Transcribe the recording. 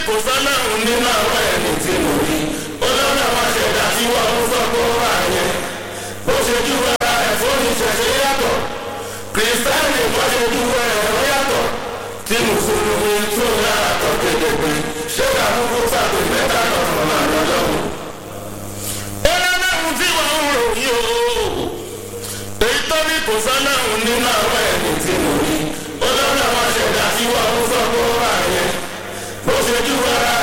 kò sọ́lọ́run nínú àwọn ẹni tí mo rí ọlọ́run àwọn aṣẹ̀dá tí wọ́n ń sọ pé ó wà yẹn bó ṣe ju ara ẹ̀ fún ìṣẹ̀ṣẹ̀ yàtọ̀ kìrìsìtáìnì bó ṣe ju ẹ̀rọ yàtọ̀ tí mùsùlùmí tún yàtọ̀ kédègbè ṣé àkókò sàgbé mẹ́ta lọ́rùn máa lọ́lọ́run. ọlọ́run tí wọ́n ń ròyìn o èyí tó ní kò sọ́lọ́run nínú àwọn ẹni tí mo rí ọlọ́run àwọn aṣẹ̀dá tí wọ́n ń sọ pé ó wà yẹn bó ṣe ju ara